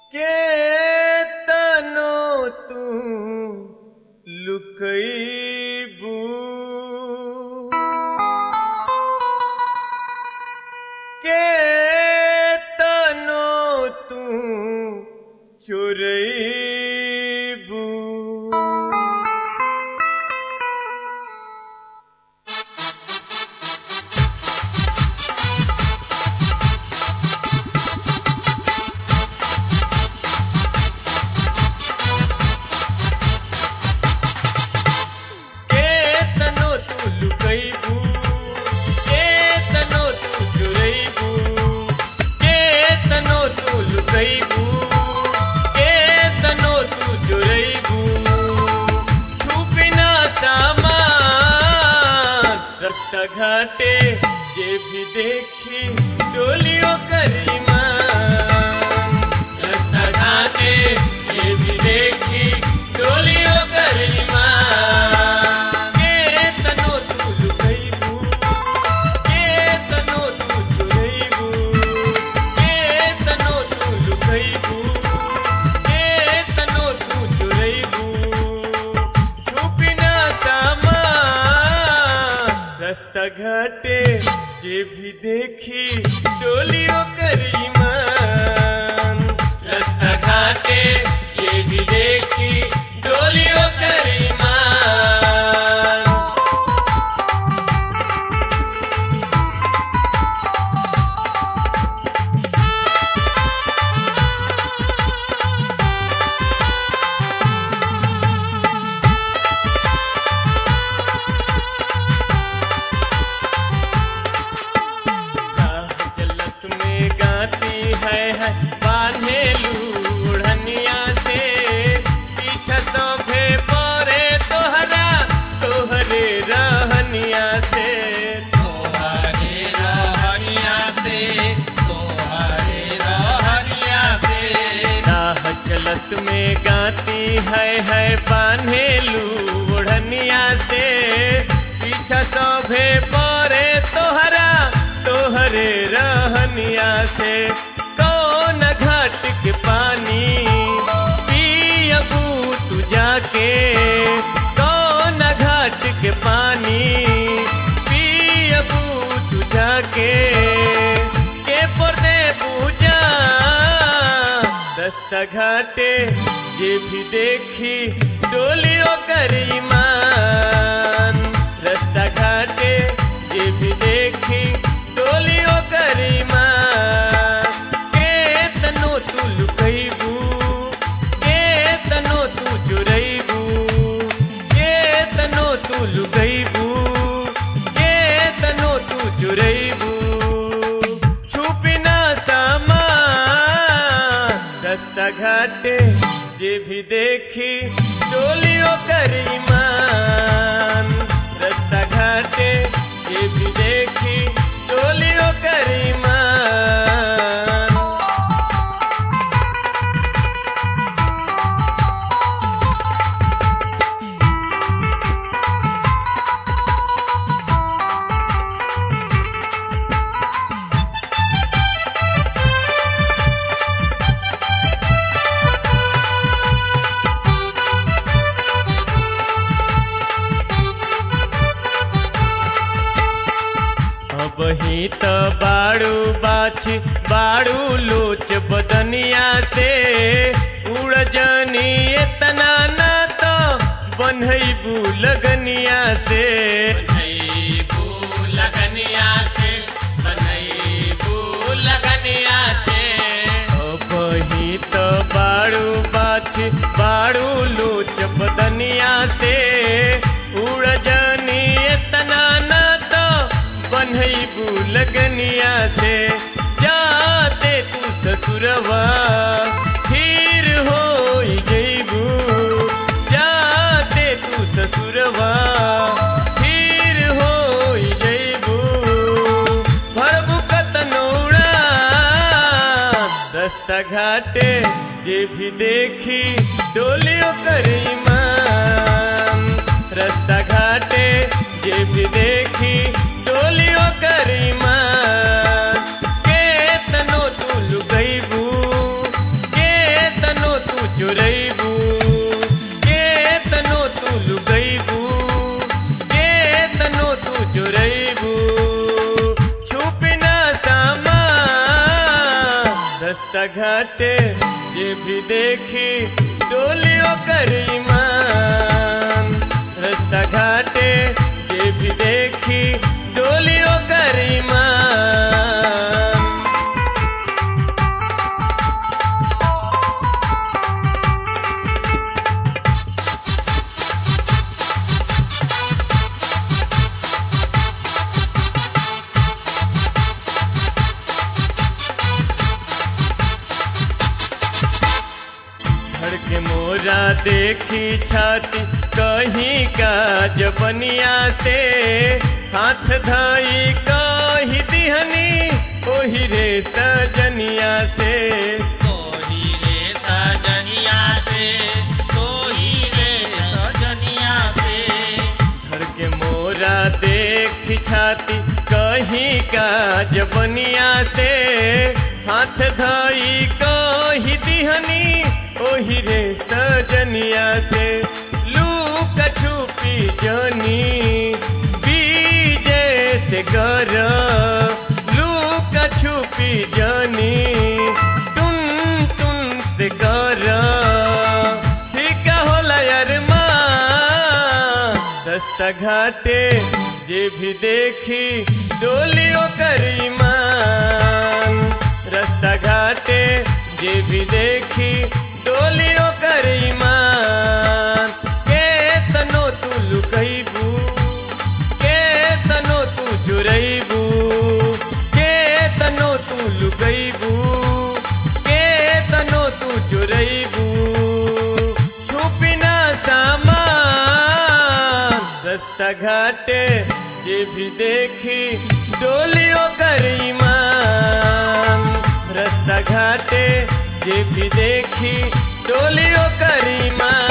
के तनो तू लुकैबू के तनो तू चुरैबू के तनो तू लुकैबू के तनो तू चुरैबू के तनो तू लुकैबू के तनो तू चुरैबू छुपिना सामान रस्ता घाटे जे भी देखी डोलियों करीमान रस्ता घाटे जे भी देखी डोलियों करीमान के तनो तू लुकैबू के तनो तू चुरैबू के तनो तू लुकैबू के तनो तू चुरैबू छुपिना सामान रास्ता घाटे जे भी देखी डोलियों करीमान रास्ता घाटे जे भी देखी डोलियों करीमान राह जलत में गाती है है बांधे लूढ़निया से पीछा सभे परे तोहरा तोहरे रहनिया से तोहरे रहनिया से तोहरे रहनिया से राह जलत में गाती है है बांधे लूढ़निया से पीछा सभे परे तोहरा तोहरे रहनिया से कौन घाट के पानी पियबू तू जाके कौन घाट के पानी पियबू तू जाके के पर्दे पूजा दस्ता घाटे जे भी देखी डोलियों करीमान रास्ता घाटे जे भी देखी डोलियों करीमान के तनो तू लुकैबू के तनो तू चुरैबू के तनो तू लुकैबू के तनो तू चुरैबू छुपिना सामान रास्ता घाटे जे भी देखी डोलियों करीमान रास्ता घाटे जे भी देखी डोलियों करीमान अब ही त बाड़ू बाछ बाड़ू लोच बदनिया से उड़ जनी इतना ना तो बनैबू लगनिया से बनैबू लगनिया से बनैबू लगनिया से अब ही त बाड़ू बाछ बाड़ू लोच बदनिया से उड़ जनी इतना ना तो बनैबू लगनिया से जाते तू ससुरवा फिर हो जैबू जाते तू ससुरवा फिर हो जैबू भरबू कतनौड़ा रास्ता घाटे जे भी देखी डोलियों करीमान रास्ता घाटे जे भी देखी डोलियों करीमान के तनो तू लुकैबू के रास्ता घाटे जे भी देखी डोलियो करीमान रास्ता घाटे जे भी देखी डोलियो करीमान धड़ के मोरा देखी छाती कहीं का जबनिया से हाथ धाई कही दिहनी ओही रे सजनिया से कोही रे सजनिया से कोही रे सजनिया से धड़ के मोरा देखी छाती कहीं का जबनिया से हाथ धाई कही दिहनी ओही रे सजनिया से लूक छुपी जनी बीजे से गर लूक छुपी जनी टुन टुन से गर ठीक होला यार माँ दस्ता घाटे जे भी देखी डोलियो करीमान रास्ता घाटे जे भी देखी डोलियो करीमान के तनो तू लुकैबू के तनो तू जुरैबू के तनो तू लुकैबू के तनो तू जुरैबू छुपी ना सामान रास्ता घाटे जे भी देखी डोलियो करीमान रास्ता घाटे जे भी देखी डोलियो करीमान